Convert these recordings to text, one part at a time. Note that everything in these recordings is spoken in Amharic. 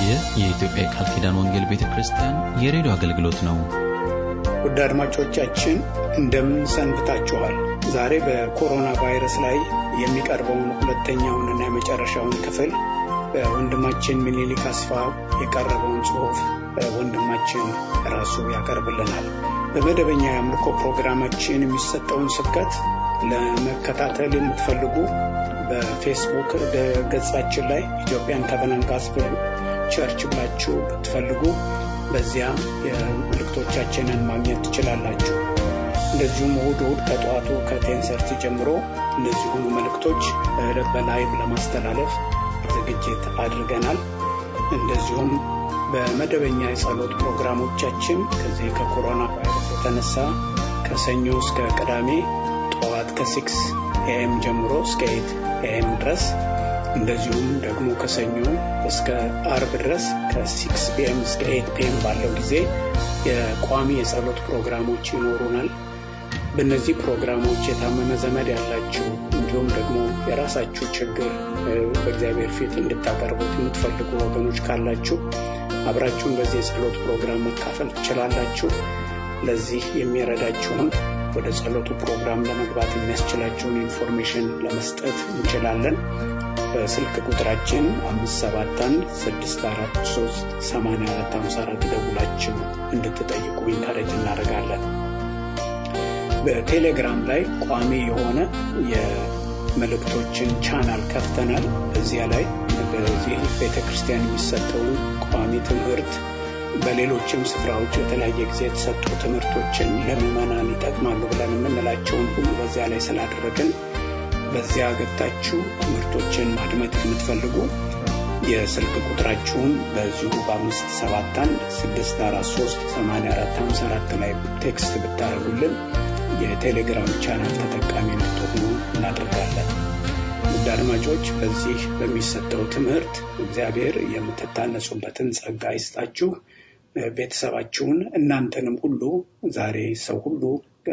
ይህ የኢትዮጵያ የቃል ኪዳን ወንጌል ቤተ ክርስቲያን የሬዲዮ አገልግሎት ነው። ውድ አድማጮቻችን እንደምን ሰንብታችኋል? ዛሬ በኮሮና ቫይረስ ላይ የሚቀርበውን ሁለተኛውንና የመጨረሻውን ክፍል በወንድማችን ምኒልክ አስፋ የቀረበውን ጽሑፍ ወንድማችን ራሱ ያቀርብልናል። በመደበኛ የአምልኮ ፕሮግራማችን የሚሰጠውን ስብከት ለመከታተል የምትፈልጉ በፌስቡክ ገጻችን ላይ ኢትዮጵያን ከቨናንት ጋስፕል ቸርች ብላችሁ ብትፈልጉ በዚያ የመልእክቶቻችንን ማግኘት ትችላላችሁ። እንደዚሁም እሁድ እሁድ ከጠዋቱ ከቴንሰርቲ ጀምሮ እነዚሁኑ መልእክቶች በላይቭ ለማስተላለፍ ዝግጅት አድርገናል። እንደዚሁም በመደበኛ የጸሎት ፕሮግራሞቻችን ከዚህ ከኮሮና ቫይረስ የተነሳ ከሰኞ እስከ ቅዳሜ ጠዋት ከሲክስ ኤኤም ጀምሮ እስከ ኤት ኤኤም ድረስ እንደዚሁም ደግሞ ከሰኞ እስከ አርብ ድረስ ከሲክስ ፒኤም እስከ ኤት ፒኤም ባለው ጊዜ የቋሚ የጸሎት ፕሮግራሞች ይኖሩናል። በእነዚህ ፕሮግራሞች የታመመ ዘመድ ያላችሁ እንዲሁም ደግሞ የራሳችሁ ችግር በእግዚአብሔር ፊት እንድታቀርቡት የምትፈልጉ ወገኖች ካላችሁ አብራችሁን በዚህ የጸሎት ፕሮግራም መካፈል ትችላላችሁ። ለዚህ የሚረዳችሁን ወደ ጸሎቱ ፕሮግራም ለመግባት የሚያስችላችሁን ኢንፎርሜሽን ለመስጠት እንችላለን። በስልክ ቁጥራችን 571 ደውላችሁ እንድትጠይቁ ኢንካሬጅ እናደርጋለን። በቴሌግራም ላይ ቋሚ የሆነ የመልእክቶችን ቻናል ከፍተናል። በዚያ ላይ በዚህ ቤተ ክርስቲያን የሚሰጠውን ቋሚ ትምህርት በሌሎችም ስፍራዎች በተለያየ ጊዜ የተሰጡ ትምህርቶችን ለምዕመናን ይጠቅማሉ ብለን የምንላቸውን ሁሉ በዚያ ላይ ስላደረግን በዚያ ገብታችሁ ትምህርቶችን ማድመጥ የምትፈልጉ የስልክ ቁጥራችሁን በዚሁ በአምስት ሰባት አንድ ስድስት አራት ሶስት ሰማንያ አራት ሀምሳ አራት ላይ ቴክስት ብታደርጉልን የቴሌግራም ቻናል ተጠቃሚ እንድትሆኑ እናደርጋለን። ውድ አድማጮች በዚህ በሚሰጠው ትምህርት እግዚአብሔር የምትታነጹበትን ጸጋ ይስጣችሁ። ቤተሰባችሁን እናንተንም ሁሉ ዛሬ ሰው ሁሉ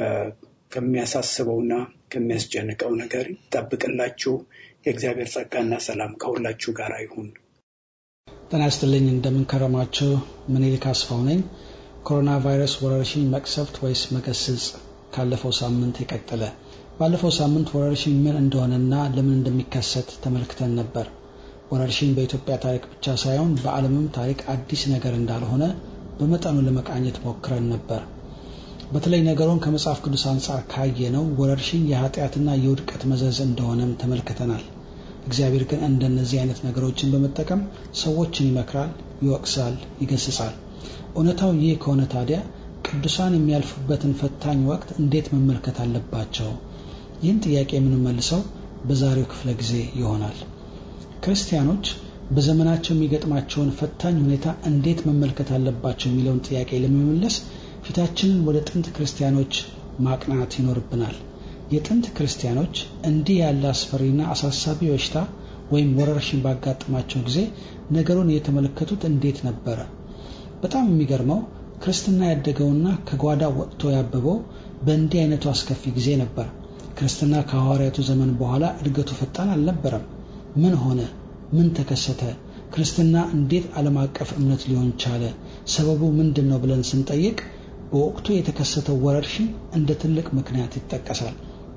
ከሚያሳስበውና ከሚያስጨንቀው ነገር ይጠብቅላችሁ። የእግዚአብሔር ጸጋና ሰላም ከሁላችሁ ጋር ይሁን። ጤና ይስጥልኝ። እንደምንከረማችሁ ምኒልክ አስፋው ነኝ። ኮሮና ቫይረስ ወረርሽኝ መቅሰፍት ወይስ መገስጽ ካለፈው ሳምንት የቀጠለ ባለፈው ሳምንት ወረርሽኝ ምን እንደሆነና ለምን እንደሚከሰት ተመልክተን ነበር። ወረርሽኝ በኢትዮጵያ ታሪክ ብቻ ሳይሆን በዓለምም ታሪክ አዲስ ነገር እንዳልሆነ በመጠኑ ለመቃኘት ሞክረን ነበር። በተለይ ነገሩን ከመጽሐፍ ቅዱስ አንጻር ካየነው ወረርሽኝ የኃጢአትና የውድቀት መዘዝ እንደሆነም ተመልክተናል። እግዚአብሔር ግን እንደነዚህ አይነት ነገሮችን በመጠቀም ሰዎችን ይመክራል፣ ይወቅሳል፣ ይገስጻል። እውነታው ይህ ከሆነ ታዲያ ቅዱሳን የሚያልፉበትን ፈታኝ ወቅት እንዴት መመልከት አለባቸው? ይህን ጥያቄ የምንመልሰው በዛሬው ክፍለ ጊዜ ይሆናል። ክርስቲያኖች በዘመናቸው የሚገጥማቸውን ፈታኝ ሁኔታ እንዴት መመልከት አለባቸው የሚለውን ጥያቄ ለመመለስ ፊታችንን ወደ ጥንት ክርስቲያኖች ማቅናት ይኖርብናል። የጥንት ክርስቲያኖች እንዲህ ያለ አስፈሪና አሳሳቢ በሽታ ወይም ወረርሽኝ ባጋጠማቸው ጊዜ ነገሩን የተመለከቱት እንዴት ነበረ? በጣም የሚገርመው ክርስትና ያደገውና ከጓዳ ወጥቶ ያበበው በእንዲህ አይነቱ አስከፊ ጊዜ ነበር። ክርስትና ከሐዋርያቱ ዘመን በኋላ እድገቱ ፈጣን አልነበረም። ምን ሆነ? ምን ተከሰተ? ክርስትና እንዴት ዓለም አቀፍ እምነት ሊሆን ቻለ? ሰበቡ ምንድን ነው ብለን ስንጠይቅ በወቅቱ የተከሰተው ወረርሽኝ እንደ ትልቅ ምክንያት ይጠቀሳል።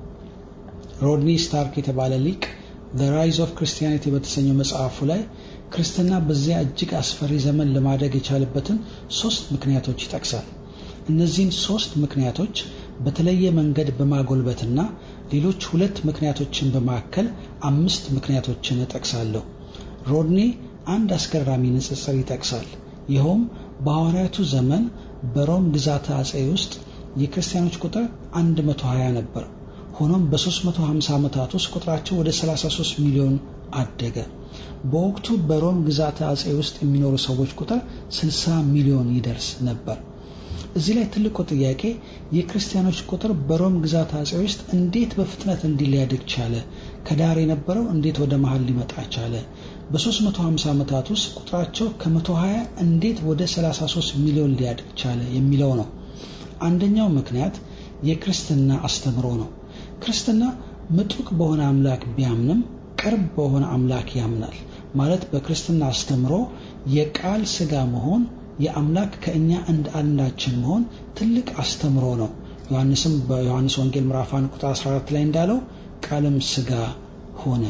ሮድኒ ስታርክ የተባለ ሊቅ ዘ ራይዝ ኦፍ ክርስቲያኒቲ በተሰኘው መጽሐፉ ላይ ክርስትና በዚያ እጅግ አስፈሪ ዘመን ለማደግ የቻለበትን ሶስት ምክንያቶች ይጠቅሳል። እነዚህን ሶስት ምክንያቶች በተለየ መንገድ በማጎልበትና ሌሎች ሁለት ምክንያቶችን በማከል አምስት ምክንያቶችን እጠቅሳለሁ። ሮድኒ አንድ አስገራሚ ንጽጽር ይጠቅሳል። ይኸውም በሐዋርያቱ ዘመን በሮም ግዛተ አጼ ውስጥ የክርስቲያኖች ቁጥር 120 ነበር። ሆኖም በ350 ዓመታት ውስጥ ቁጥራቸው ወደ 33 ሚሊዮን አደገ። በወቅቱ በሮም ግዛተ አጼ ውስጥ የሚኖሩ ሰዎች ቁጥር 60 ሚሊዮን ይደርስ ነበር። እዚህ ላይ ትልቁ ጥያቄ የክርስቲያኖች ቁጥር በሮም ግዛት አጼ ውስጥ እንዴት በፍጥነት እንዲህ ሊያድግ ቻለ? ከዳር የነበረው እንዴት ወደ መሀል ሊመጣ ቻለ? በ350 ዓመታት ውስጥ ቁጥራቸው ከ120 እንዴት ወደ 33 ሚሊዮን ሊያድግ ቻለ የሚለው ነው። አንደኛው ምክንያት የክርስትና አስተምሮ ነው። ክርስትና ምጡቅ በሆነ አምላክ ቢያምንም ቅርብ በሆነ አምላክ ያምናል። ማለት በክርስትና አስተምሮ የቃል ስጋ መሆን የአምላክ ከእኛ እንደ አንዳችን መሆን ትልቅ አስተምሮ ነው። ዮሐንስም በዮሐንስ ወንጌል ምዕራፍ 1 ቁጥር 14 ላይ እንዳለው ቃልም ስጋ ሆነ።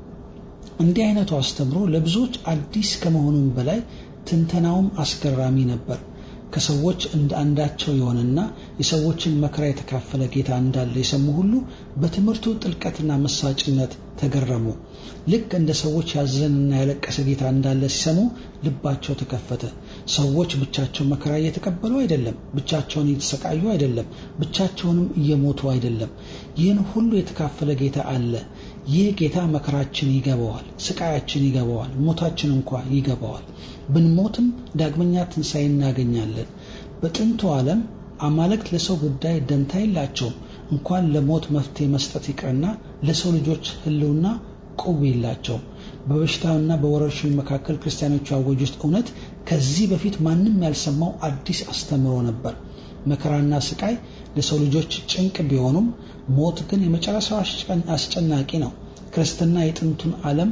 እንዲህ አይነቱ አስተምሮ ለብዙዎች አዲስ ከመሆኑም በላይ ትንተናውም አስገራሚ ነበር። ከሰዎች እንደ አንዳቸው የሆነና የሰዎችን መከራ የተካፈለ ጌታ እንዳለ የሰሙ ሁሉ በትምህርቱ ጥልቀትና መሳጭነት ተገረሙ። ልክ እንደ ሰዎች ያዘንና ያለቀሰ ጌታ እንዳለ ሲሰሙ ልባቸው ተከፈተ። ሰዎች ብቻቸው መከራ እየተቀበሉ አይደለም፣ ብቻቸውን እየተሰቃዩ አይደለም፣ ብቻቸውንም እየሞቱ አይደለም። ይህን ሁሉ የተካፈለ ጌታ አለ። ይህ ጌታ መከራችን ይገባዋል፣ ስቃያችን ይገባዋል፣ ሞታችን እንኳ ይገባዋል። ብንሞትም ዳግመኛ ትንሣኤ እናገኛለን። በጥንቱ ዓለም አማልክት ለሰው ጉዳይ ደንታ የላቸውም። እንኳን ለሞት መፍትሄ መስጠት ይቅርና ለሰው ልጆች ሕልውና ቁብ የላቸውም። በበሽታና በወረርሽኝ መካከል ክርስቲያኖቹ ያወጁት እውነት ከዚህ በፊት ማንም ያልሰማው አዲስ አስተምሮ ነበር። መከራና ስቃይ ለሰው ልጆች ጭንቅ ቢሆኑም ሞት ግን የመጨረሻው አስጨናቂ ነው። ክርስትና የጥንቱን ዓለም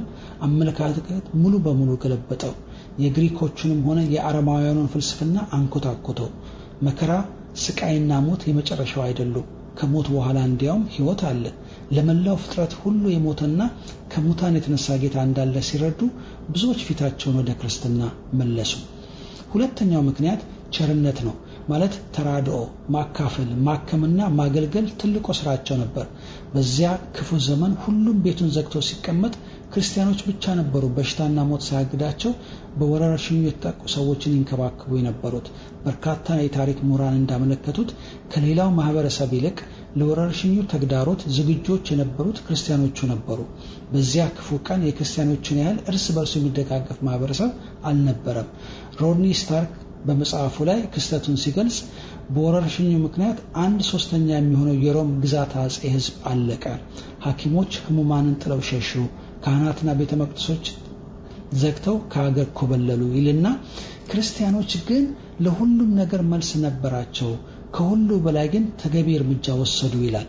አመለካከት ሙሉ በሙሉ ገለበጠው። የግሪኮቹንም ሆነ የአረማውያኑን ፍልስፍና አንኮታኮተው። መከራ፣ ስቃይና ሞት የመጨረሻው አይደሉም። ከሞት በኋላ እንዲያውም ሕይወት አለ። ለመላው ፍጥረት ሁሉ የሞተና ከሙታን የተነሳ ጌታ እንዳለ ሲረዱ ብዙዎች ፊታቸውን ወደ ክርስትና መለሱ። ሁለተኛው ምክንያት ቸርነት ነው። ማለት ተራድኦ፣ ማካፈል፣ ማከምና ማገልገል ትልቁ ስራቸው ነበር። በዚያ ክፉ ዘመን ሁሉም ቤቱን ዘግቶ ሲቀመጥ ክርስቲያኖች ብቻ ነበሩ በሽታና ሞት ሳያግዳቸው በወረርሽኙ የተጠቁ ሰዎችን ይንከባከቡ የነበሩት። በርካታ የታሪክ ምሁራን እንዳመለከቱት ከሌላው ማህበረሰብ ይልቅ ለወረርሽኙ ተግዳሮት ዝግጆች የነበሩት ክርስቲያኖቹ ነበሩ። በዚያ ክፉ ቀን የክርስቲያኖችን ያህል እርስ በርሱ የሚደጋገፍ ማህበረሰብ አልነበረም። ሮድኒ ስታርክ በመጽሐፉ ላይ ክስተቱን ሲገልጽ በወረርሽኙ ምክንያት አንድ ሶስተኛ የሚሆነው የሮም ግዛት አጼ ሕዝብ አለቀ። ሐኪሞች ህሙማንን ጥለው ሸሹ። ካህናትና ቤተ መቅደሶች ዘግተው ከሀገር ኮበለሉ ይልና ክርስቲያኖች ግን ለሁሉም ነገር መልስ ነበራቸው። ከሁሉ በላይ ግን ተገቢ እርምጃ ወሰዱ ይላል።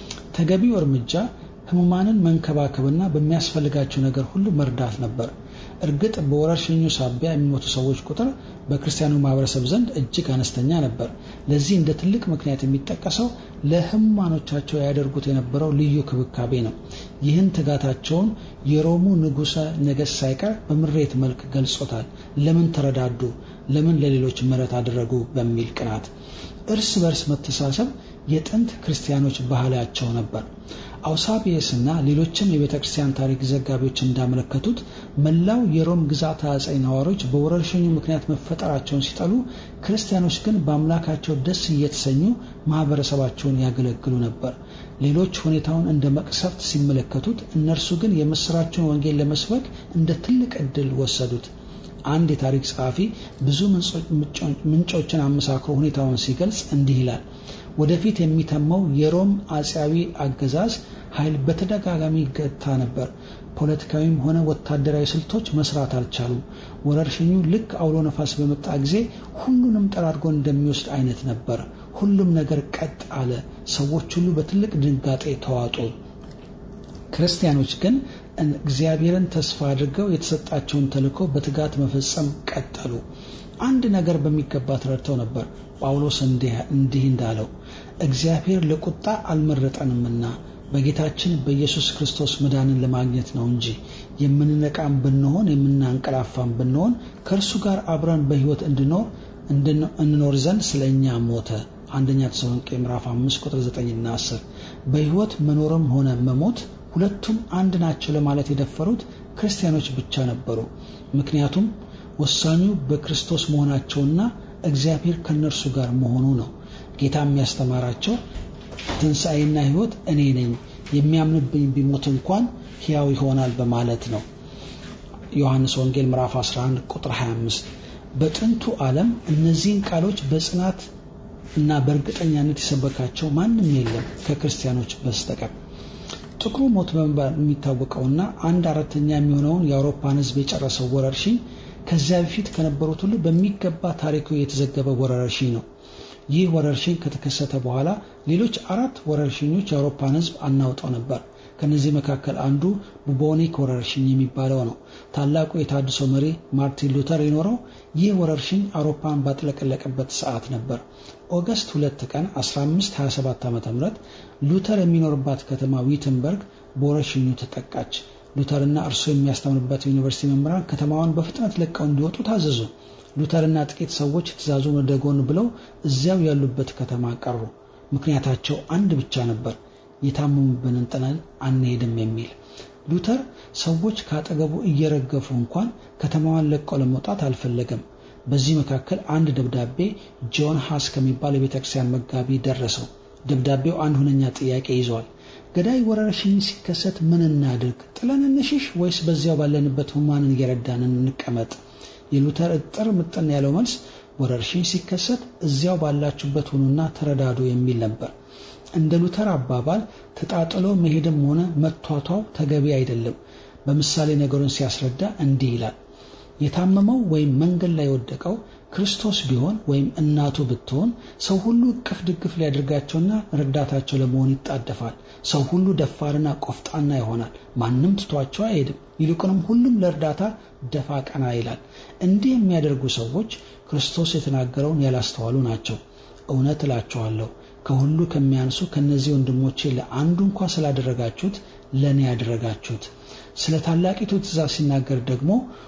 ተገቢው እርምጃ ህሙማንን መንከባከብና በሚያስፈልጋቸው ነገር ሁሉ መርዳት ነበር። እርግጥ በወረርሽኙ ሳቢያ የሚሞቱ ሰዎች ቁጥር በክርስቲያኑ ማህበረሰብ ዘንድ እጅግ አነስተኛ ነበር። ለዚህ እንደ ትልቅ ምክንያት የሚጠቀሰው ለህሙማኖቻቸው ያደርጉት የነበረው ልዩ ክብካቤ ነው። ይህን ትጋታቸውን የሮሙ ንጉሠ ነገሥት ሳይቀር በምሬት መልክ ገልጾታል። ለምን ተረዳዱ? ለምን ለሌሎች ምሕረት አደረጉ? በሚል ቅናት እርስ በርስ መተሳሰብ የጥንት ክርስቲያኖች ባህላቸው ነበር። አውሳቢየስና ሌሎችም የቤተ ክርስቲያን ታሪክ ዘጋቢዎች እንዳመለከቱት መላው የሮም ግዛት አጼ ነዋሪዎች በወረርሽኙ ምክንያት መፈጠራቸውን ሲጠሉ፣ ክርስቲያኖች ግን በአምላካቸው ደስ እየተሰኙ ማህበረሰባቸውን ያገለግሉ ነበር። ሌሎች ሁኔታውን እንደ መቅሰፍት ሲመለከቱት፣ እነርሱ ግን የምስራቸውን ወንጌል ለመስበክ እንደ ትልቅ ዕድል ወሰዱት። አንድ የታሪክ ጸሐፊ ብዙ ምንጮችን አመሳክሮ ሁኔታውን ሲገልጽ እንዲህ ይላል። ወደፊት የሚተመው የሮም አጼያዊ አገዛዝ ኃይል በተደጋጋሚ ይገታ ነበር። ፖለቲካዊም ሆነ ወታደራዊ ስልቶች መስራት አልቻሉም። ወረርሽኙ ልክ አውሎ ነፋስ በመጣ ጊዜ ሁሉንም ጠራርጎ እንደሚወስድ አይነት ነበር። ሁሉም ነገር ቀጥ አለ። ሰዎች ሁሉ በትልቅ ድንጋጤ ተዋጡ። ክርስቲያኖች ግን እግዚአብሔርን ተስፋ አድርገው የተሰጣቸውን ተልእኮ በትጋት መፈጸም ቀጠሉ። አንድ ነገር በሚገባ ተረድተው ነበር። ጳውሎስ እንዲህ እንዳለው እግዚአብሔር ለቁጣ አልመረጠንምና በጌታችን በኢየሱስ ክርስቶስ መዳንን ለማግኘት ነው እንጂ የምንነቃም ብንሆን የምናንቀላፋም ብንሆን ከእርሱ ጋር አብረን በሕይወት እንድኖር እንኖር ዘንድ ስለ እኛ ሞተ። አንደኛ ተሰሎንቄ ምዕራፍ 5 ቁጥር 9 እና 10 በሕይወት መኖርም ሆነ መሞት ሁለቱም አንድ ናቸው ለማለት የደፈሩት ክርስቲያኖች ብቻ ነበሩ። ምክንያቱም ወሳኙ በክርስቶስ መሆናቸውና እግዚአብሔር ከእነርሱ ጋር መሆኑ ነው። ጌታ የሚያስተማራቸው ትንሣኤና ሕይወት እኔ ነኝ፣ የሚያምንብኝ ቢሞት እንኳን ሕያው ይሆናል በማለት ነው። ዮሐንስ ወንጌል ምዕራፍ 11 ቁጥር 25 በጥንቱ ዓለም እነዚህን ቃሎች በጽናት እና በእርግጠኛነት የሰበካቸው ማንም የለም ከክርስቲያኖች በስተቀር። ጥቁሩ ሞት በመባል የሚታወቀውና አንድ አራተኛ የሚሆነውን የአውሮፓን ሕዝብ የጨረሰው ወረርሽኝ ከዚያ በፊት ከነበሩት ሁሉ በሚገባ ታሪኩ የተዘገበ ወረርሽኝ ነው። ይህ ወረርሽኝ ከተከሰተ በኋላ ሌሎች አራት ወረርሽኞች የአውሮፓን ሕዝብ አናውጠው ነበር። ከነዚህ መካከል አንዱ ቡቦኒክ ወረርሽኝ የሚባለው ነው። ታላቁ የታድሶ መሪ ማርቲን ሉተር የኖረው ይህ ወረርሽኝ አውሮፓን ባጥለቀለቀበት ሰዓት ነበር። ኦገስት 2 ቀን 1527 ዓ.ም ሉተር የሚኖርባት ከተማ ዊትንበርግ በወረርሽኙ ተጠቃች። ሉተርና እርሱ የሚያስተምርበት ዩኒቨርሲቲ መምህራን ከተማዋን በፍጥነት ለቀው እንዲወጡ ታዘዙ። ሉተርና ጥቂት ሰዎች ትእዛዙን ወደ ጎን ብለው እዚያው ያሉበት ከተማ ቀሩ። ምክንያታቸው አንድ ብቻ ነበር፣ የታመሙብንን ጥለን አንሄድም የሚል። ሉተር ሰዎች ካጠገቡ እየረገፉ እንኳን ከተማዋን ለቀው ለመውጣት አልፈለገም። በዚህ መካከል አንድ ደብዳቤ ጆን ሃስ ከሚባል የቤተ ክርስቲያን መጋቢ ደረሰው። ደብዳቤው አንድ ሁነኛ ጥያቄ ይዟል። ገዳይ ወረርሽኝ ሲከሰት ምን እናድርግ? ጥለን እንሽሽ ወይስ በዚያው ባለንበት ሁማንን እየረዳን እንቀመጥ? የሉተር እጥር ምጥን ያለው መልስ ወረርሽኝ ሲከሰት እዚያው ባላችሁበት ሁኑና ተረዳዱ የሚል ነበር። እንደ ሉተር አባባል ተጣጥሎ መሄድም ሆነ መቷቷው ተገቢ አይደለም። በምሳሌ ነገሩን ሲያስረዳ እንዲህ ይላል። የታመመው ወይም መንገድ ላይ የወደቀው ክርስቶስ ቢሆን ወይም እናቱ ብትሆን ሰው ሁሉ እቅፍ ድግፍ ሊያደርጋቸውና ረዳታቸው ለመሆን ይጣደፋል። ሰው ሁሉ ደፋርና ቆፍጣና ይሆናል። ማንም ትቷቸው አይሄድም። ይልቁንም ሁሉም ለእርዳታ ደፋ ቀና ይላል። እንዲህ የሚያደርጉ ሰዎች ክርስቶስ የተናገረውን ያላስተዋሉ ናቸው። እውነት እላችኋለሁ ከሁሉ ከሚያንሱ ከነዚህ ወንድሞቼ ለአንዱ እንኳ ስላደረጋችሁት ለእኔ ያደረጋችሁት። ስለ ታላቂቱ ትእዛዝ ሲናገር ደግሞ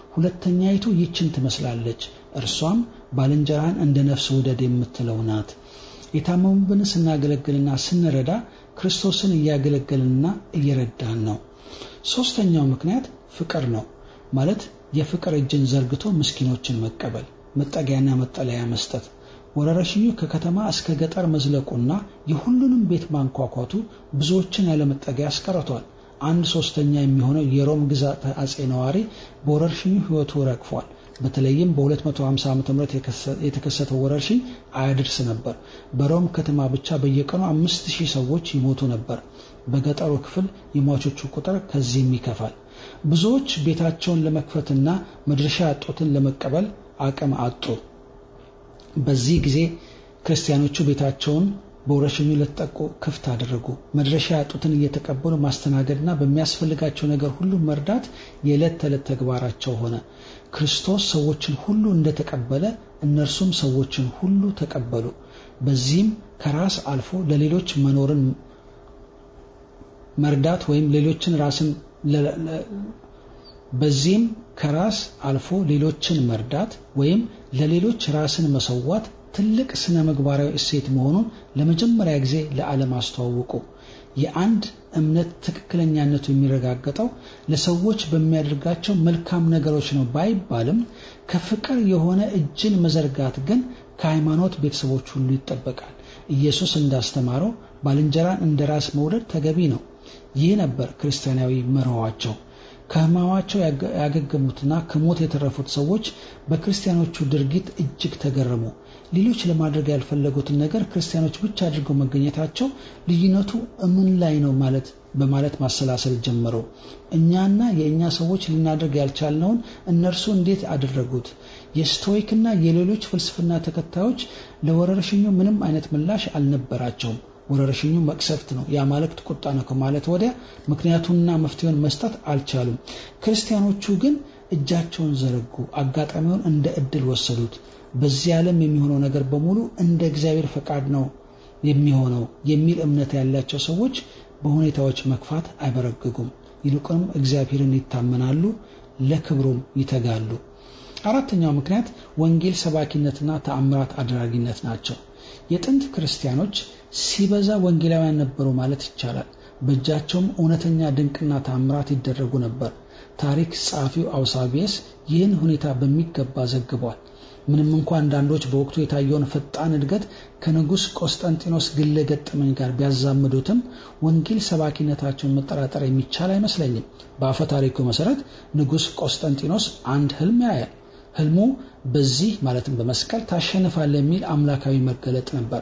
ሁለተኛይቱ ይችን ትመስላለች፣ እርሷም ባልንጀራህን እንደ ነፍስ ውደድ የምትለው ናት። የታመሙብን ስናገለግልና ስንረዳ ክርስቶስን እያገለገልንና እየረዳን ነው። ሶስተኛው ምክንያት ፍቅር ነው። ማለት የፍቅር እጅን ዘርግቶ ምስኪኖችን መቀበል፣ መጠጊያና መጠለያ መስጠት። ወረርሽኙ ከከተማ እስከ ገጠር መዝለቁና የሁሉንም ቤት ማንኳኳቱ ብዙዎችን ያለመጠጊያ አስቀርቷል። አንድ ሶስተኛ የሚሆነው የሮም ግዛት አጼ ነዋሪ በወረርሽኙ ሕይወቱ ረግፏል። በተለይም በ250 ዓ.ም የተከሰተው ወረርሽኝ አያድርስ ነበር። በሮም ከተማ ብቻ በየቀኑ አምስት ሺህ ሰዎች ይሞቱ ነበር። በገጠሩ ክፍል የሟቾቹ ቁጥር ከዚህም ይከፋል። ብዙዎች ቤታቸውን ለመክፈትና መድረሻ ያጡትን ለመቀበል አቅም አጡ። በዚህ ጊዜ ክርስቲያኖቹ ቤታቸውን በወረርሽኙ ለተጠቁ ክፍት አደረጉ። መድረሻ ያጡትን እየተቀበሉ ማስተናገድና በሚያስፈልጋቸው ነገር ሁሉ መርዳት የዕለት ተዕለት ተግባራቸው ሆነ። ክርስቶስ ሰዎችን ሁሉ እንደተቀበለ እነርሱም ሰዎችን ሁሉ ተቀበሉ። በዚህም ከራስ አልፎ ለሌሎች መኖርን መርዳት ወይም ሌሎችን ራስን በዚህም ከራስ አልፎ ሌሎችን መርዳት ወይም ለሌሎች ራስን መሰዋት ትልቅ ስነ ምግባራዊ እሴት መሆኑን ለመጀመሪያ ጊዜ ለዓለም አስተዋወቁ። የአንድ እምነት ትክክለኛነቱ የሚረጋገጠው ለሰዎች በሚያደርጋቸው መልካም ነገሮች ነው ባይባልም ከፍቅር የሆነ እጅን መዘርጋት ግን ከሃይማኖት ቤተሰቦች ሁሉ ይጠበቃል። ኢየሱስ እንዳስተማረው ባልንጀራን እንደ ራስ መውደድ ተገቢ ነው። ይህ ነበር ክርስቲያናዊ መርኋቸው። ከሕማማቸው ያገገሙትና ከሞት የተረፉት ሰዎች በክርስቲያኖቹ ድርጊት እጅግ ተገረሙ። ሌሎች ለማድረግ ያልፈለጉትን ነገር ክርስቲያኖች ብቻ አድርገው መገኘታቸው ልዩነቱ እምን ላይ ነው ማለት በማለት ማሰላሰል ጀመሩ። እኛና የእኛ ሰዎች ልናደርግ ያልቻልነውን እነርሱ እንዴት አደረጉት? የስቶይክና የሌሎች ፍልስፍና ተከታዮች ለወረርሽኙ ምንም አይነት ምላሽ አልነበራቸውም። ወረርሽኙ መቅሰፍት ነው፣ የአማልክት ቁጣ ነው ከማለት ወዲያ ምክንያቱንና መፍትሄውን መስጠት አልቻሉም። ክርስቲያኖቹ ግን እጃቸውን ዘረጉ፣ አጋጣሚውን እንደ እድል ወሰዱት። በዚህ ዓለም የሚሆነው ነገር በሙሉ እንደ እግዚአብሔር ፈቃድ ነው የሚሆነው የሚል እምነት ያላቸው ሰዎች በሁኔታዎች መክፋት አይበረግጉም። ይልቁንም እግዚአብሔርን ይታመናሉ፣ ለክብሩም ይተጋሉ። አራተኛው ምክንያት ወንጌል ሰባኪነትና ተአምራት አድራጊነት ናቸው። የጥንት ክርስቲያኖች ሲበዛ ወንጌላውያን ነበሩ ማለት ይቻላል። በእጃቸውም እውነተኛ ድንቅና ተአምራት ይደረጉ ነበር። ታሪክ ጸሐፊው አውሳቢየስ ይህን ሁኔታ በሚገባ ዘግቧል። ምንም እንኳ አንዳንዶች በወቅቱ የታየውን ፈጣን እድገት ከንጉሥ ቆስጠንጢኖስ ግለ ገጠመኝ ጋር ቢያዛምዱትም ወንጌል ሰባኪነታቸውን መጠራጠር የሚቻል አይመስለኝም። በአፈ ታሪኩ መሰረት ንጉሥ ቆስጠንጢኖስ አንድ ህልም ያያል። ህልሙ በዚህ ማለትም በመስቀል ታሸንፋለህ የሚል አምላካዊ መገለጥ ነበር።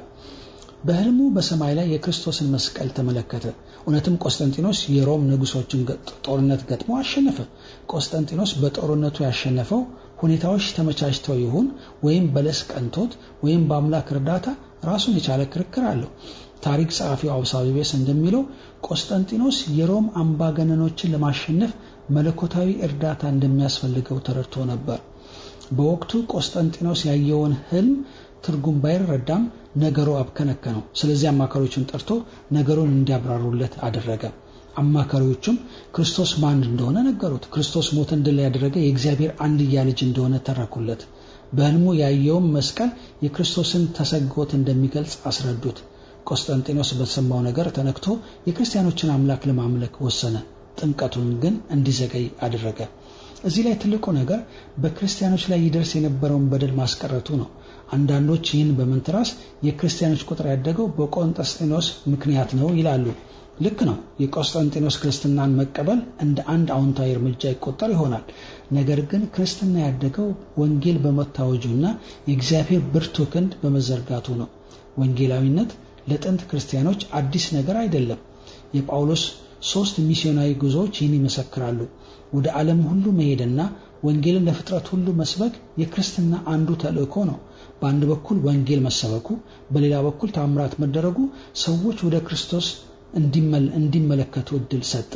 በህልሙ በሰማይ ላይ የክርስቶስን መስቀል ተመለከተ። እውነትም ቆስጠንጢኖስ የሮም ንጉሶችን ጦርነት ገጥሞ አሸነፈ። ቆስጠንጢኖስ በጦርነቱ ያሸነፈው ሁኔታዎች ተመቻችተው ይሁን ወይም በለስ ቀንቶት ወይም በአምላክ እርዳታ ራሱን የቻለ ክርክር አለው። ታሪክ ጸሐፊው አውሳቢቤስ እንደሚለው ቆስጠንጢኖስ የሮም አምባገነኖችን ለማሸነፍ መለኮታዊ እርዳታ እንደሚያስፈልገው ተረድቶ ነበር። በወቅቱ ቆስጠንጢኖስ ያየውን ህልም ትርጉም ባይረዳም ነገሩ አብከነከነው። ስለዚህ አማካሪዎቹን ጠርቶ ነገሩን እንዲያብራሩለት አደረገ። አማካሪዎቹም ክርስቶስ ማን እንደሆነ ነገሩት። ክርስቶስ ሞትን ድል ያደረገ የእግዚአብሔር አንድያ ልጅ እንደሆነ ተረኩለት። በህልሙ ያየውን መስቀል የክርስቶስን ተሰግቦት እንደሚገልጽ አስረዱት። ቆስጠንጢኖስ በተሰማው ነገር ተነክቶ የክርስቲያኖችን አምላክ ለማምለክ ወሰነ። ጥምቀቱን ግን እንዲዘገይ አደረገ። እዚህ ላይ ትልቁ ነገር በክርስቲያኖች ላይ ይደርስ የነበረውን በደል ማስቀረቱ ነው። አንዳንዶች ይህን በመንተራስ የክርስቲያኖች ቁጥር ያደገው በቆስጠንጢኖስ ምክንያት ነው ይላሉ። ልክ ነው። የቆስጠንጢኖስ ክርስትናን መቀበል እንደ አንድ አዎንታዊ እርምጃ ይቆጠር ይሆናል። ነገር ግን ክርስትና ያደገው ወንጌል በመታወጁና የእግዚአብሔር ብርቱ ክንድ በመዘርጋቱ ነው። ወንጌላዊነት ለጥንት ክርስቲያኖች አዲስ ነገር አይደለም። የጳውሎስ ሶስት ሚስዮናዊ ጉዞዎች ይህን ይመሰክራሉ። ወደ ዓለም ሁሉ መሄድና ወንጌልን ለፍጥረት ሁሉ መስበክ የክርስትና አንዱ ተልእኮ ነው። በአንድ በኩል ወንጌል መሰበኩ፣ በሌላ በኩል ታምራት መደረጉ ሰዎች ወደ ክርስቶስ እንዲመለከቱ እድል ሰጠ።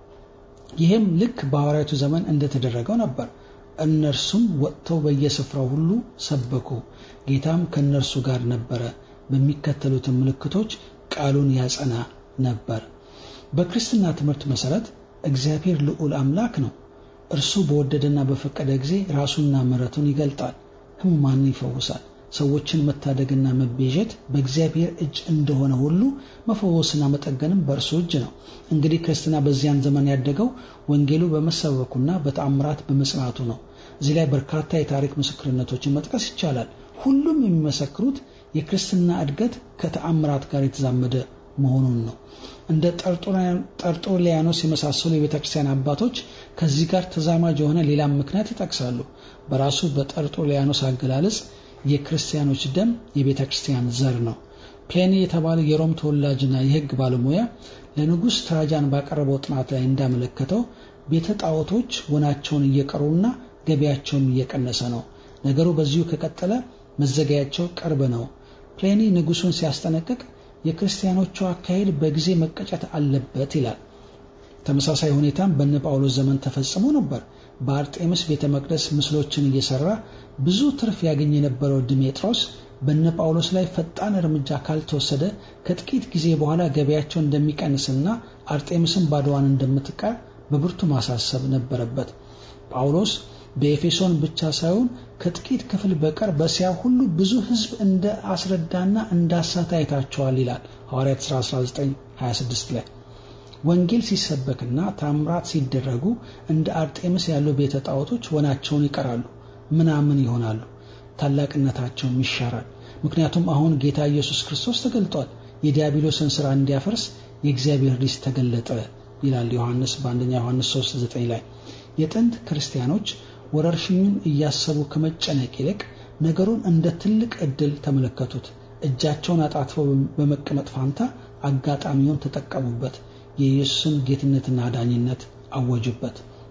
ይህም ልክ በሐዋርያቱ ዘመን እንደተደረገው ነበር። እነርሱም ወጥተው በየስፍራው ሁሉ ሰበኩ፣ ጌታም ከእነርሱ ጋር ነበረ፣ በሚከተሉትን ምልክቶች ቃሉን ያጸና ነበር። በክርስትና ትምህርት መሰረት እግዚአብሔር ልዑል አምላክ ነው። እርሱ በወደደና በፈቀደ ጊዜ ራሱና ምሕረቱን ይገልጣል፣ ሕሙማንን ይፈውሳል። ሰዎችን መታደግና መቤዠት በእግዚአብሔር እጅ እንደሆነ ሁሉ መፈወስና መጠገንም በእርሱ እጅ ነው። እንግዲህ ክርስትና በዚያን ዘመን ያደገው ወንጌሉ በመሰበኩና በተአምራት በመጽናቱ ነው። እዚህ ላይ በርካታ የታሪክ ምስክርነቶችን መጥቀስ ይቻላል። ሁሉም የሚመሰክሩት የክርስትና እድገት ከተአምራት ጋር የተዛመደ መሆኑን ነው። እንደ ጠርጦሊያኖስ የመሳሰሉ የቤተ ክርስቲያን አባቶች ከዚህ ጋር ተዛማጅ የሆነ ሌላም ምክንያት ይጠቅሳሉ። በራሱ በጠርጦሊያኖስ አገላለጽ የክርስቲያኖች ደም የቤተ ክርስቲያን ዘር ነው። ፕሌኒ የተባለ የሮም ተወላጅና የሕግ ባለሙያ ለንጉሥ ትራጃን ባቀረበው ጥናት ላይ እንዳመለከተው ቤተ ጣዖቶች ወናቸውን እየቀሩና ገቢያቸውም እየቀነሰ ነው። ነገሩ በዚሁ ከቀጠለ መዘጋያቸው ቅርብ ነው። ፕሌኒ ንጉሱን ሲያስጠነቅቅ የክርስቲያኖቹ አካሄድ በጊዜ መቀጨት አለበት ይላል። ተመሳሳይ ሁኔታም በነ ጳውሎስ ዘመን ተፈጽሞ ነበር። በአርጤምስ ቤተ መቅደስ ምስሎችን እየሰራ ብዙ ትርፍ ያገኝ የነበረው ድሜጥሮስ በነ ጳውሎስ ላይ ፈጣን እርምጃ ካልተወሰደ ከጥቂት ጊዜ በኋላ ገበያቸው እንደሚቀንስና አርጤምስን ባዶዋን እንደምትቀር በብርቱ ማሳሰብ ነበረበት። ጳውሎስ በኤፌሶን ብቻ ሳይሆን ከጥቂት ክፍል በቀር በእስያ ሁሉ ብዙ ሕዝብ እንደ አስረዳና እንዳሳተ አይታቸዋል ይላል ሐዋርያት ሥራ 1926 ላይ። ወንጌል ሲሰበክና ታምራት ሲደረጉ እንደ አርጤምስ ያሉ ቤተ ጣዖቶች ወናቸውን ይቀራሉ፣ ምናምን ይሆናሉ፣ ታላቅነታቸውም ይሻራል። ምክንያቱም አሁን ጌታ ኢየሱስ ክርስቶስ ተገልጧል። የዲያብሎስን ሥራ እንዲያፈርስ የእግዚአብሔር ልጅ ተገለጠ ይላል ዮሐንስ በአንደኛ ዮሐንስ 3:9 ላይ። የጥንት ክርስቲያኖች ወረርሽኙን እያሰቡ ከመጨነቅ ይልቅ ነገሩን እንደ ትልቅ ዕድል ተመለከቱት። እጃቸውን አጣጥፈው በመቀመጥ ፋንታ አጋጣሚውን ተጠቀሙበት። የኢየሱስን ጌትነትና አዳኝነት አወጁበት።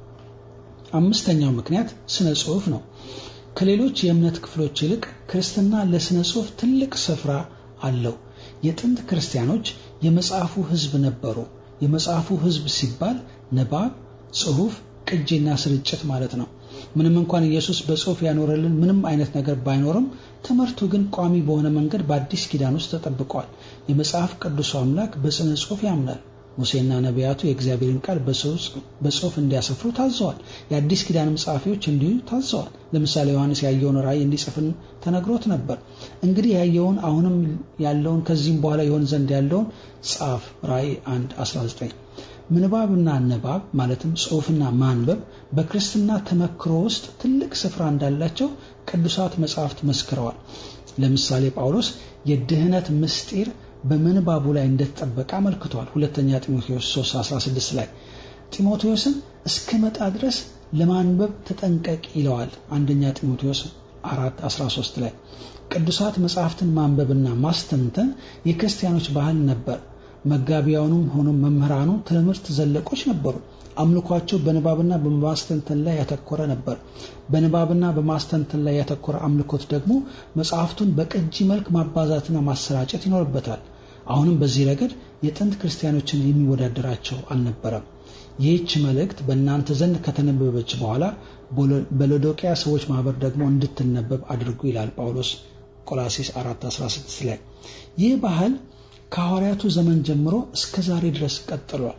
አምስተኛው ምክንያት ስነ ጽሑፍ ነው። ከሌሎች የእምነት ክፍሎች ይልቅ ክርስትና ለስነ ጽሑፍ ትልቅ ስፍራ አለው። የጥንት ክርስቲያኖች የመጽሐፉ ሕዝብ ነበሩ። የመጽሐፉ ሕዝብ ሲባል ንባብ፣ ጽሑፍ፣ ቅጂና ስርጭት ማለት ነው። ምንም እንኳን ኢየሱስ በጽሑፍ ያኖረልን ምንም አይነት ነገር ባይኖርም ትምህርቱ ግን ቋሚ በሆነ መንገድ በአዲስ ኪዳን ውስጥ ተጠብቋል። የመጽሐፍ ቅዱሱ አምላክ በስነ ጽሑፍ ያምናል። ሙሴና ነቢያቱ የእግዚአብሔርን ቃል በጽሑፍ እንዲያሰፍሩ ታዘዋል። የአዲስ ኪዳንም ጸሐፊዎች እንዲሁ ታዘዋል። ለምሳሌ ዮሐንስ ያየውን ራእይ እንዲጽፍን ተነግሮት ነበር። እንግዲህ ያየውን አሁንም ያለውን ከዚህም በኋላ የሆን ዘንድ ያለውን ጻፍ። ራእይ 1 19 ምንባብና ንባብ ማለትም ጽሑፍና ማንበብ በክርስትና ተመክሮ ውስጥ ትልቅ ስፍራ እንዳላቸው ቅዱሳት መጻሕፍት መስክረዋል። ለምሳሌ ጳውሎስ የድህነት ምስጢር በምንባቡ ላይ እንደተጠበቀ አመልክቷል። ሁለተኛ ጢሞቴዎስ 3:16 ላይ ጢሞቴዎስን እስከመጣ ድረስ ለማንበብ ተጠንቀቅ ይለዋል። አንደኛ ጢሞቴዎስ 4:13 ላይ ቅዱሳት መጻሕፍትን ማንበብና ማስተንተን የክርስቲያኖች ባህል ነበር። መጋቢያኑም ሆኖ መምህራኑ ትምህርት ዘለቆች ነበሩ። አምልኳቸው በንባብና በማስተንተን ላይ ያተኮረ ነበር። በንባብና በማስተንተን ላይ ያተኮረ አምልኮት ደግሞ መጽሐፍቱን በቅጂ መልክ ማባዛትና ማሰራጨት ይኖርበታል። አሁንም በዚህ ረገድ የጥንት ክርስቲያኖችን የሚወዳደራቸው አልነበረም። ይህች መልእክት በእናንተ ዘንድ ከተነበበች በኋላ በሎዶቅያ ሰዎች ማህበር ደግሞ እንድትነበብ አድርጉ ይላል ጳውሎስ ቆላሲስ 4:16 ላይ። ይህ ባህል ከሐዋርያቱ ዘመን ጀምሮ እስከ ዛሬ ድረስ ቀጥሏል።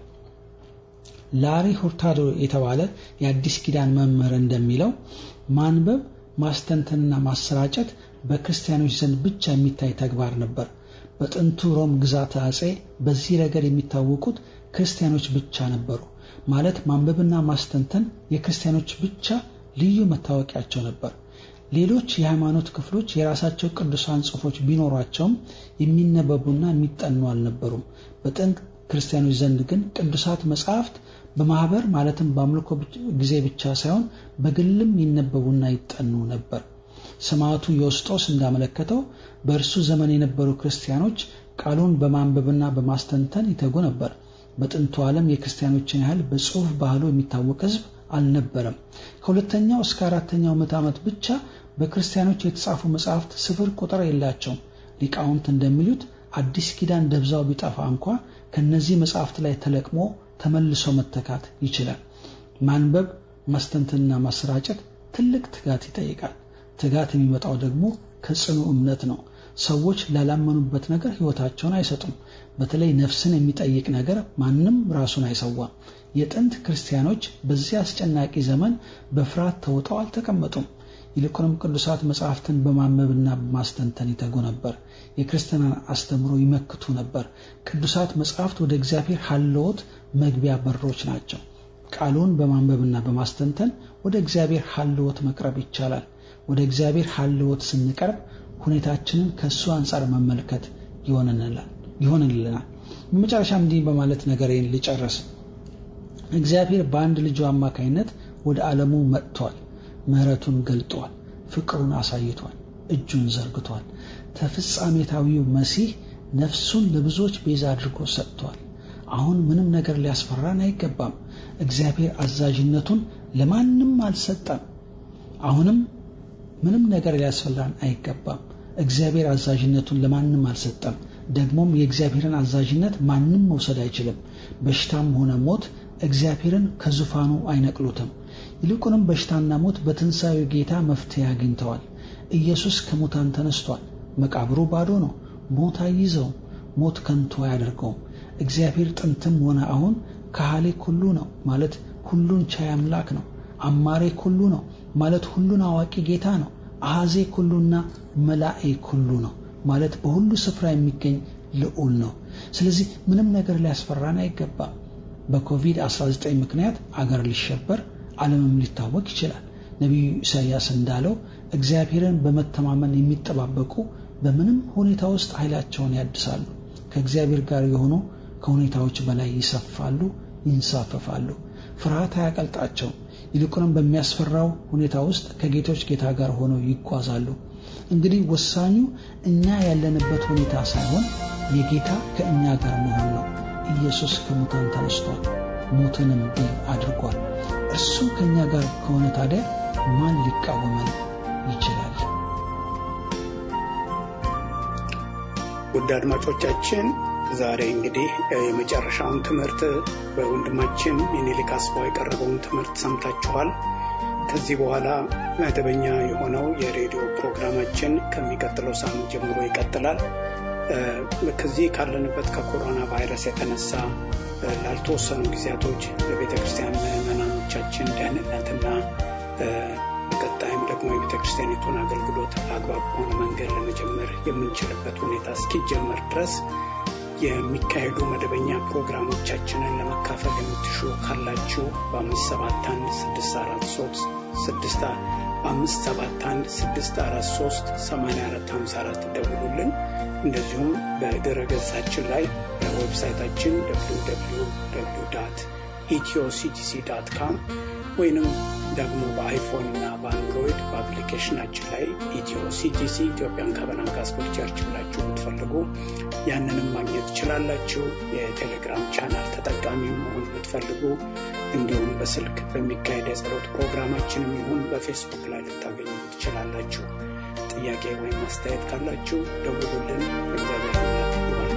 ላሪ ሁርታዶ የተባለ የአዲስ ኪዳን መምህር እንደሚለው ማንበብ፣ ማስተንተንና ማሰራጨት በክርስቲያኖች ዘንድ ብቻ የሚታይ ተግባር ነበር። በጥንቱ ሮም ግዛት አጼ በዚህ ረገድ የሚታወቁት ክርስቲያኖች ብቻ ነበሩ። ማለት ማንበብና ማስተንተን የክርስቲያኖች ብቻ ልዩ መታወቂያቸው ነበር። ሌሎች የሃይማኖት ክፍሎች የራሳቸው ቅዱሳን ጽሑፎች ቢኖሯቸውም የሚነበቡና የሚጠኑ አልነበሩም። በጥንት ክርስቲያኖች ዘንድ ግን ቅዱሳት መጻሕፍት በማህበር ማለትም በአምልኮ ጊዜ ብቻ ሳይሆን በግልም ይነበቡና ይጠኑ ነበር። ሰማዕቱ ዮስጦስ እንዳመለከተው በእርሱ ዘመን የነበሩ ክርስቲያኖች ቃሉን በማንበብና በማስተንተን ይተጉ ነበር። በጥንቱ ዓለም የክርስቲያኖችን ያህል በጽሑፍ ባህሉ የሚታወቅ ሕዝብ አልነበረም። ከሁለተኛው እስከ አራተኛው ምዕተ ዓመት ብቻ በክርስቲያኖች የተጻፉ መጻሕፍት ስፍር ቁጥር የላቸውም። ሊቃውንት እንደሚሉት አዲስ ኪዳን ደብዛው ቢጠፋ እንኳ ከነዚህ መጻሕፍት ላይ ተለቅሞ ተመልሶ መተካት ይችላል። ማንበብ ማስተንተንና ማሰራጨት ትልቅ ትጋት ይጠይቃል። ትጋት የሚመጣው ደግሞ ከጽኑ እምነት ነው። ሰዎች ላላመኑበት ነገር ሕይወታቸውን አይሰጡም። በተለይ ነፍስን የሚጠይቅ ነገር ማንም ራሱን አይሰዋም። የጥንት ክርስቲያኖች በዚህ አስጨናቂ ዘመን በፍርሃት ተውጠው አልተቀመጡም። ይልቁንም ቅዱሳት መጻሕፍትን በማንበብና በማስተንተን ይተጉ ነበር። የክርስትናን አስተምሮ ይመክቱ ነበር። ቅዱሳት መጻሕፍት ወደ እግዚአብሔር ሀልዎት መግቢያ በሮች ናቸው። ቃሉን በማንበብና በማስተንተን ወደ እግዚአብሔር ሀልዎት መቅረብ ይቻላል። ወደ እግዚአብሔር ሀልዎት ስንቀርብ ሁኔታችንን ከእሱ አንጻር መመልከት ይሆንልናል። በመጨረሻ እንዲህ በማለት ነገሬን ልጨርስ። እግዚአብሔር በአንድ ልጁ አማካይነት ወደ ዓለሙ መጥቷል። ምሕረቱን ገልጧል። ፍቅሩን አሳይቷል። እጁን ዘርግቷል። ተፍጻሜታዊው መሲህ ነፍሱን ለብዙዎች ቤዛ አድርጎ ሰጥቷል። አሁን ምንም ነገር ሊያስፈራን አይገባም። እግዚአብሔር አዛዥነቱን ለማንም አልሰጠም። አሁንም ምንም ነገር ሊያስፈራን አይገባም። እግዚአብሔር አዛዥነቱን ለማንም አልሰጠም። ደግሞም የእግዚአብሔርን አዛዥነት ማንም መውሰድ አይችልም። በሽታም ሆነ ሞት እግዚአብሔርን ከዙፋኑ አይነቅሉትም። ይልቁንም በሽታና ሞት በትንሣኤው ጌታ መፍትሄ አግኝተዋል። ኢየሱስ ከሙታን ተነስቷል። መቃብሩ ባዶ ነው። ሞት አይይዘውም። ሞት ከንቱ አያደርገውም። እግዚአብሔር ጥንትም ሆነ አሁን ካህሌ ኩሉ ነው ማለት ሁሉን ቻይ አምላክ ነው። አማሬ ኩሉ ነው ማለት ሁሉን አዋቂ ጌታ ነው። አሐዜ ኩሉና መላኤ ኩሉ ነው ማለት በሁሉ ስፍራ የሚገኝ ልዑል ነው። ስለዚህ ምንም ነገር ሊያስፈራን አይገባም። በኮቪድ-19 ምክንያት አገር ሊሸበር ዓለምም ሊታወቅ ይችላል። ነቢዩ ኢሳይያስ እንዳለው እግዚአብሔርን በመተማመን የሚጠባበቁ በምንም ሁኔታ ውስጥ ኃይላቸውን ያድሳሉ። ከእግዚአብሔር ጋር የሆኑ ከሁኔታዎች በላይ ይሰፋሉ፣ ይንሳፈፋሉ። ፍርሃት አያቀልጣቸውም። ይልቁንም በሚያስፈራው ሁኔታ ውስጥ ከጌቶች ጌታ ጋር ሆነው ይጓዛሉ። እንግዲህ ወሳኙ እኛ ያለንበት ሁኔታ ሳይሆን የጌታ ከእኛ ጋር መሆን ነው። ኢየሱስ ከሙታን ተነስቷል፣ ሞትንም ድል አድርጓል። እርሱ ከእኛ ጋር ከሆነ ታዲያ ማን ሊቃወመን ይችላል? ውድ አድማጮቻችን ዛሬ እንግዲህ የመጨረሻውን ትምህርት በወንድማችን የኔሊክ አስፋው የቀረበውን ትምህርት ሰምታችኋል። ከዚህ በኋላ መደበኛ የሆነው የሬዲዮ ፕሮግራማችን ከሚቀጥለው ሳምንት ጀምሮ ይቀጥላል። ከዚህ ካለንበት ከኮሮና ቫይረስ የተነሳ ላልተወሰኑ ጊዜያቶች ለቤተ ክርስቲያን ምዕመናኖቻችን ደህንነትና በቀጣይም ደግሞ የቤተ ክርስቲያኒቱን አገልግሎት አግባብ በሆነ መንገድ ለመጀመር የምንችልበት ሁኔታ እስኪጀመር ድረስ የሚካሄዱ መደበኛ ፕሮግራሞቻችንን ለመካፈል የምትሹ ካላችሁ በአምስት ሰባት አንድ ስድስት አራት ሶስት ስድስት በአምስት ሰባት አንድ ስድስት አራት ሶስት ሰማንያ አራት ሀምሳ አራት ደውሉልን። እንደዚሁም በድረ ገጻችን ላይ በዌብሳይታችን ኢትዮ ሲቲሲ ዳት ካም ወይንም ደግሞ በአይፎን እና በአንድሮይድ በአፕሊኬሽናችን ላይ ኢትዮ ሲቲሲ ኢትዮጵያን ካቨናንት ጋስፔል ቸርች ብላችሁ ብትፈልጉ ያንንም ማግኘት ትችላላችሁ። የቴሌግራም ቻናል ተጠቃሚ መሆን ብትፈልጉ እንዲሁም በስልክ በሚካሄድ የጸሎት ፕሮግራማችንም ይሁን በፌስቡክ ላይ ልታገኙ ትችላላችሁ። ጥያቄ ወይም አስተያየት ካላችሁ ደውሉልን። እግዚአብሔር ይባርካችሁ።